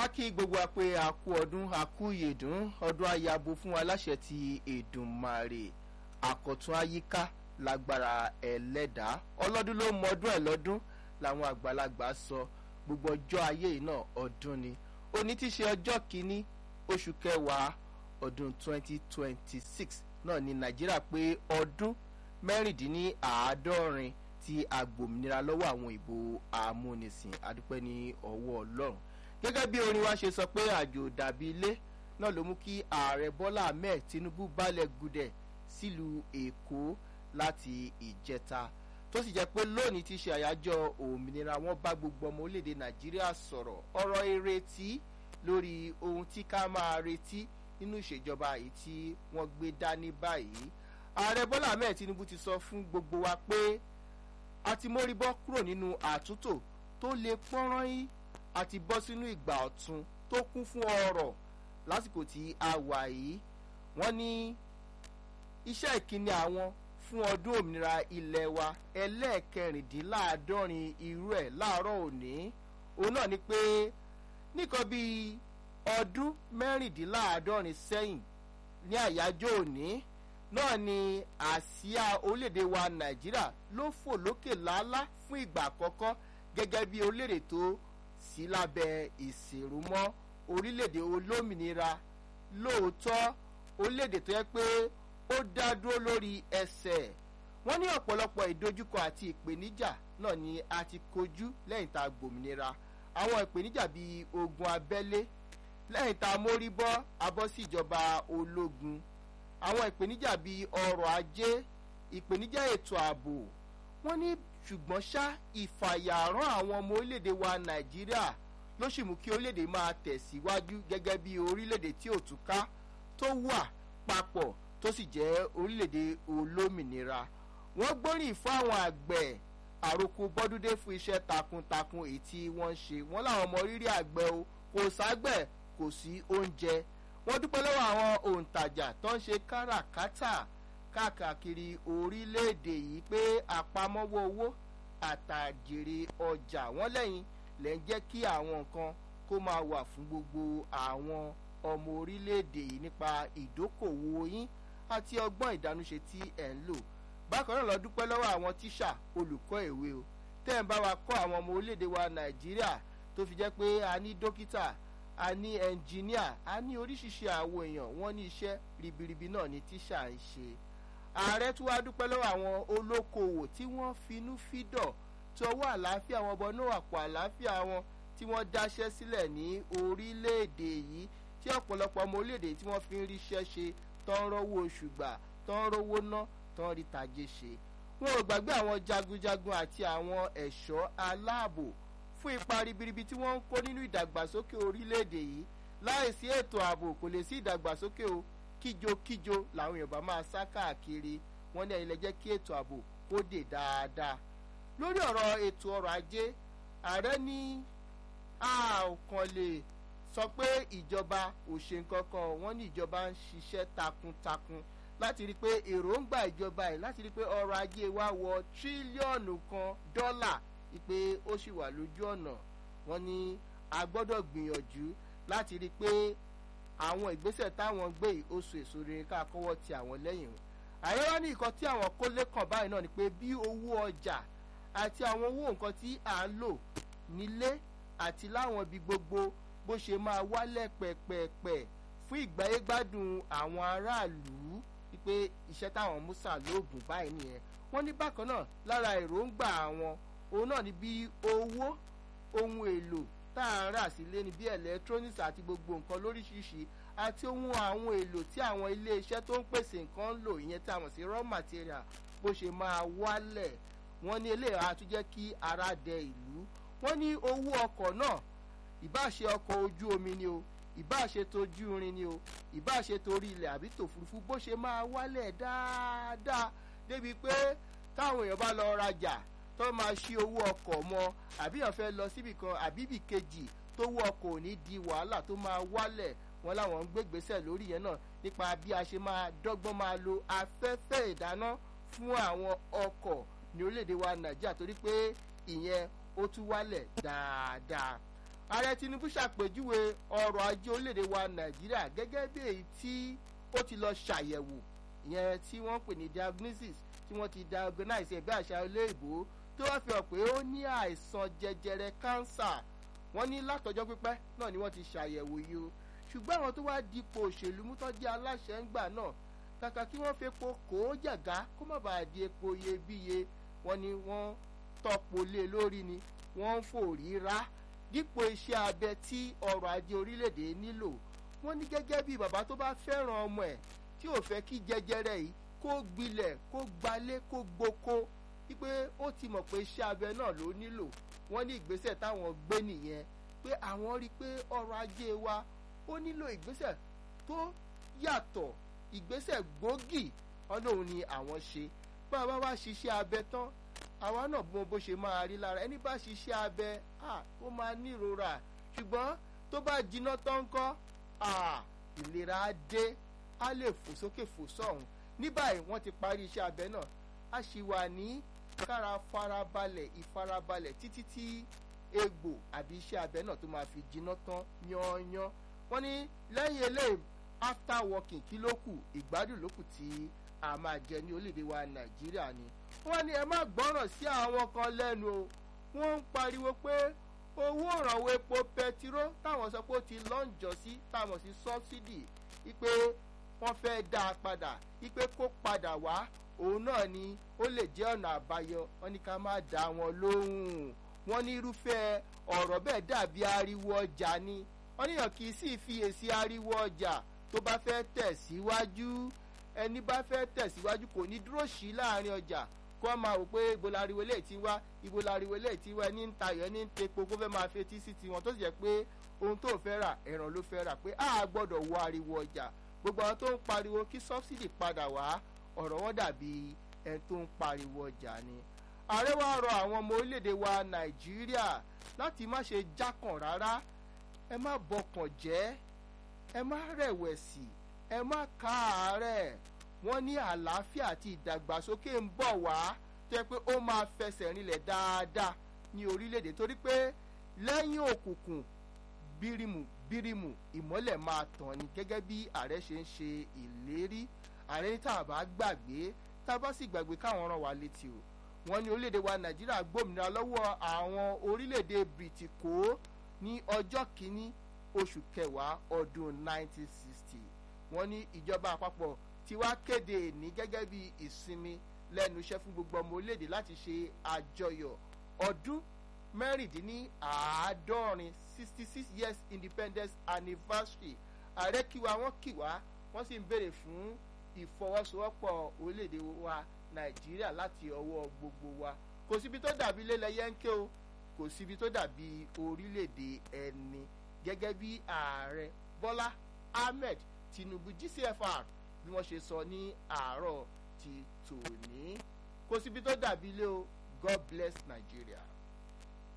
a kí gbogbo wa pé a kú ọdún a kú ìyèdún ọdún ayabo fún aláṣẹ ti èdùnmàrè àkọ̀tún àyíká lágbára ẹlẹ́dàá ọlọ́dún ló mọ ọdún ẹ̀ lọ́dún làwọn àgbàlagbà sọ gbogbo ọjọ́ ayé yìí náà ọdún ni òní ti ṣe ọjọ́ kìíní oṣù kẹwàá ọdún 2026 náà ní nàìjíríà pé ọdún mẹ́rìndínláàádọ́rin tí agbòmìnira lọ́wọ́ àwọn ìbò amúnisìn adúpẹ́ ní ọwọ́ ọlọ́run gẹ́gẹ́ bí orin wa ṣe sọ pé àjò dàbí ilé náà ló mú kí ààrẹ bọ́lá ahmed tinubu balẹ̀ gudẹ̀ sílùú èkó láti ìjẹta tó sì jẹ́ pé lónìí ti ṣe àyájọ́ òmìnira wọn bá gbogbo ọmọ orílẹ̀-èdè nàìjíríà sọ̀rọ̀ ọ̀rọ̀ ìrètí lórí ohun tí ká máa retí nínú ìṣèjọba yìí tí wọ́n gbé dání báyìí ààrẹ bọ́lá ahmed tinubu ti sọ fún gbogbo wa pé a ti mórí bọ́ kúrò nínú àtúntò tó lè pọ́nrán yín a ti bọ́ sínú ìgbà ọ̀tun tó kún fún ọrọ̀ lásìkò tí a wà yìí wọ́n ní iṣẹ́ ìkíni àwọn fún ọdún òmìnira ilẹ̀ wa ẹlẹ́ẹ̀kẹrìndínláàádọ́rin irú ẹ̀ láàárọ̀ òní òun náà ni pé nìkan bíi ọdún mẹ́rìndínláàádọ́rin sẹ́yìn ní àyájọ́ òní náà ni àsíá orílẹ̀-èdè wa nàìjíríà ló fò lókè lálá fún ìgbà àkọ́kọ́ gẹ́gẹ́ bí orílẹ̀-èdè tó sí lábẹ́ ìsìnrúmọ́ orílẹ̀-èdè olómìnira lóòótọ́ orílẹ̀-èdè tó yẹ pé ó dá dúró lórí ẹsẹ̀ wọ́n ní ọ̀pọ̀lọpọ̀ ìdojúkọ àti ìpèníjà náà ni a ti kojú lẹ́yìn tá a gbòmìnira àwọn ìpèníjà bíi ogun abẹ́lé lẹ́yìn tá a mórí bọ́ abọ́ sí ìjọba ológun àwọn ìpèníjà bíi ọrọ̀ ajé ìpèníjà ètò ààbò wọ́n ní ṣùgbọ́n ṣá ìfàyàrán àwọn ọmọ orílẹ̀-èdè wa nàìjíríà ló sì mú kí orílẹ̀-èdè máa tẹ̀síwájú gẹ́gẹ́ bí orílẹ̀-èdè tí ò túká tó wà papọ̀ tó sì jẹ́ orílẹ̀-èdè olómìnira wọ́n gbóríyìn fún àwọn àgbẹ̀ àròkọ bọ́dúndé fún iṣẹ́ takuntakun èyí tí wọ́n ń ṣe wọ́n láwọn ọmọ rírì àgbẹ̀ o kò ságbẹ̀ kò sí oúnjẹ wọ́n dúpẹ́ lọ́wọ́ àwọn òǹtajà tó ń ṣe káràkátà káàkiri orílẹ̀-èdè yìí pé àpamọ́wọ́ owó àtàjèrè ọjà wọ́n lẹ́yìn lẹ́ ń jẹ́ kí àwọn nǹkan kó máa wà fún gbogbo àwọn ọmọ orílẹ̀-èdè yìí nípa ìdókòwò yín àti ọgbọ́n ìdánúṣe tí ẹ̀ ń lò bákan náà lọ dúpẹ́ lọ́wọ́ àwọn tíṣà olùkọ́ ìwé o tẹ́ ń bá wa kọ́ àwọn ọmọ orílẹ̀-èdè wa nàìjíríà tó fi jẹ́ pé a ní dókítà a ní ẹnjìníà a ní oríṣiríṣi àwọn èèyàn wọ́n ní iṣẹ́ ribiribi náà ni tíṣà ń ṣe ààrẹ tún wá dúpẹ́ lọ́wọ́ àwọn olókoòwò tí wọ́n finú fídọ̀ tí ọwọ́ àlàáfíà wọn bọ náà àpò àlàáfíà wọn tí wọ́n dáṣẹ́ sílẹ̀ ní orílẹ̀-èdè yìí tí ọ̀pọ̀lọpọ̀ ọmọ orílẹ̀-èdè tí wọ́n fi ń ríṣẹ́ ṣe tán rówó oṣù gbà tán rówó ná tán rí tajé ṣe wọn ò gbàgbé àwọn jagunjagun àti àwọn ẹ̀ṣọ́ aláàbò fún ipa ribiribi tí wọ́n ń kó nínú ìdàgbàsókè orílẹ̀-èdè yìí láìsí ètò ààbò kò lè sí ìdàgbàsókè o kíjokíjo làwọn èèyàn bá máa sá káàkiri wọn ní ẹ̀yin lẹ jẹ́ kí ètò ààbò kó dè dáadáa lórí ọ̀rọ̀ ètò ọrọ̀ ajé ààrẹ ní a ò kàn lè sọ pé ìjọba ò ṣe nǹkan kan wọ́n ní ìjọba ń ṣiṣẹ́ takuntakun láti rí i pé èròǹgbà ìjọba yìí láti rí i pé ọrọ̀ ajé wa wọ tírílíọ̀nù kan dọ́là pé ó sì wà lójú ọ̀nà wọ́n ní a gbọ́dọ̀ gbìyànjú láti rí i pé àwọn ìgbésẹ̀ táwọn gbé yìí ó so èso rere ká kọ́wọ́ ti àwọn lẹ́yìn o ààrẹ wá ní nǹkan tí àwọn kólé kàn báyìí náà ni pé bí owó ọjà àti àwọn owó nǹkan tí à ń lò nílé àti láwọn ibi gbogbo bó ṣe máa wálẹ̀ pẹ̀pẹ̀pẹ̀ fún ìgbáyégbádùn àwọn aráàlú wípé iṣẹ́ táwọn musa lóògùn báyìí nìyẹn wọ́n ní bákan náà lára èròǹgbà àwọn òun náà ni bí owó ohun èlò tá à ń rà sílé ni bí electronics àti gbogbo nǹkan lóríṣiríṣi àti ohun àwọn èlò tí àwọn iléeṣẹ́ tó ń pèsè nǹkan ń lò ìyẹn tí a mọ̀ sí raw material bó ṣe máa wálẹ̀ wọ́n ní eléyà á tún jẹ́ kí ara dẹ ìlú wọ́n ní owó ọkọ̀ náà ìbáṣe ọkọ̀ ojú omi ni o ìbáṣe tojú irin ni o ìbáṣe torí ilẹ̀ àbí tòfurufú bó ṣe máa wálẹ̀ dáadáa débi pé táwọn èèyàn bá lọ rajà tó máa ṣí owó ọkọ̀ mọ́ àbí èèyàn fẹ́ lọ síbì kan àbíbì kejì tó wọ ọkọ̀ ò ní di wàhálà tó máa wálẹ̀ wọn láwọn ń gbégbèsè lórí yẹn náà nípa bí a ṣe máa dọ́gbọ́n máa lo afẹ́fẹ́ ìdáná fún àwọn ọkọ̀ ní orílẹ̀-èdè wa nàìjíríà torí pé ìyẹn ó tún wálẹ̀ dáadáa ààrẹ tinubu ṣàpèjúwe ọrọ̀ ajé orílẹ̀-èdè wa nàìjíríà gẹ́gẹ́ bí èyí tí ó ti lọ ṣàyẹ̀wò ìyẹn tí wọ́n pè ní diagnosis tí wọ́n ti diagnose ẹ̀bí àṣà olóyìnbó tó wá fi hàn pé ó ní àìsàn jẹjẹrẹ kánsà wọ́n ní látọjọ́ pípẹ́ náà ni wọ́n ti ṣàyẹ̀wò yìí o ṣùgbọ́n àwọn tó wá dípò òṣèlú mú tó jẹ́ aláṣẹ ń gbà náà kàkà kí wọ́n fi epo kó jàgá kó má bàa di epo iyebíye wọ́n ní wọ́n tọ́po lé lórí ni wọ́n ń fòrí rá dípò iṣẹ́ abẹ tí ọrọ̀ ajé orílẹ̀-èdè nílò wọ́n ní gẹ́gẹ́ bí bàbá tó bá fẹ́ràn ọmọ ẹ̀ tí ò fẹ́ kí jẹjẹrẹ yìí kó gbilẹ̀ kó gbalé kó gboko wípé ó ti mọ̀ pé iṣẹ́ abẹ náà ló nílò wọ́n ní ìgbésẹ̀ táwọn gbé nìyẹn pé àwọn rí i pé ọrọ̀ ajé wa ó nílò ìgbésẹ̀ tó yàtọ̀ ìgbésẹ̀ gbòógì ọlọ́run ni àwọn ṣe bá a bá wá ṣiṣẹ́ abẹ tán àwa náà bó bó ṣe máa rí lára ẹni bá ṣiṣẹ́ abẹ ó máa nírora ṣùgbọ́n tó bá jiná tán kọ́ ìlera á dé á lè fò sókè fò sọ̀hún ní báyìí wọ́n ti parí iṣẹ́ abẹ náà a sì wà ní kára farabalẹ̀ ìfarabalẹ̀ títí tí egbò àbí iṣẹ́ abẹ náà tó máa fi jiná tán yányán wọ́n ní lẹ́yìn eléyìí after working kí ló kù ìgbádùn ló kù tí a máa jẹ ní orílẹ̀-èdè wa nàìjíríà ni wọ́n ní ẹ má gbọ́ràn sí àwọn kan lẹ́nu o wọ́n ń pariwo pé owó ìrànwọ́ epo pẹtiró táwọn sọ pé ó ti lọ́njọ́ sí táwọn sí sọ́bsidì wípé wọ́n fẹ́ dá a padà wípé kó padà wá òun náà ni ó lè jẹ́ ọ̀nà àbáyọ wọ́n ní ká má dá wọn lóhùn wọ́n ní irúfẹ́ ọ̀rọ̀ bẹ́ẹ̀ dàbí ariwo ọjà ni wọ́n níyàn kì í sì fi èsì ariwo ọjà tó bá fẹ́ tẹ̀síwájú ẹni bá fẹ́ tẹ̀síwájú kò ní dúró sí láàrin ọjà kó a máa wò pé ibo lariwo lè ti wá ibo lariwo lè ti wá ẹni ń tayọ̀ ẹni ń tepo kó fẹ́ máa fetí sí tiwọn tó sì jẹ́ pé ohun tó fẹ́ rà ẹ̀ràn ló fẹ́ rà pé a gbọ́dọ̀ wọ ariwo ọjà gbogbo àwọn tó ń pariwo kí sọ́bsidì padà wá ọ̀rọ̀ wọn dàbí ẹni tó ń pariwo ọjà ni ààrẹ wa rọ àwọn ọmọ orílẹ̀-èdè wa nàìjíríà láti má ṣe jákàn rárá ẹ má bọkàn jẹ́ ẹ má rẹ̀wẹ̀sì ẹ má káàárẹ̀ wọ́n ní àlàáfíà àti ìdàgbàsókè ń bọ̀ wá tó yẹ pé ó máa fẹsẹ̀ rinlẹ̀ dáadáa ní orílẹ̀-èdè torí pé lẹ́yìn òkùnkùn bírímù bírímù ìmọ́lẹ̀ máa tàn ní gẹ́gẹ́ bí ààrẹ ṣe ń ṣe ìlérí ààrẹ ní tá a bá gbàgbé tá a bá sì gbàgbé káwọn ràn wá létí o wọ́n ní orílẹ̀-èdè wa nàìjíríà gbòmìnira lọ́wọ́ àwọn orílẹ̀-èdè bìtìkó ní ọjọ́ kìíní oṣù kẹwàá ọdún 1960 wọ́n ní ìjọba àpapọ̀ tí wàá kéde ní gẹ́gẹ́ bí ìsinmi lẹ́nu iṣẹ́ fún gbogbo ọmọ orílẹ̀-èdè láti ṣe àjọyọ̀ ọdún mẹ́rìndínláàádọ́rin sixty six years independence anniversary ààrẹ kíwa wọ́n kíwa wọ́n sì ń béèrè fún ìfọwọ́sowọ́pọ̀ orílẹ̀-èdè wa nàìjíríà láti ọwọ́ gbogbo wa kò síbi tó dàbí lélẹ̀ yẹ́ńké o kò síbi tó dàbí orílẹ̀-èdè ẹni gẹ́gẹ́ bí ààrẹ bọ́lá ahmed tinubu gcfr bí wọ́n ṣe sọ ní àárọ̀ ti tòní kò síbi tó dàbí ilé o god bless nigeria.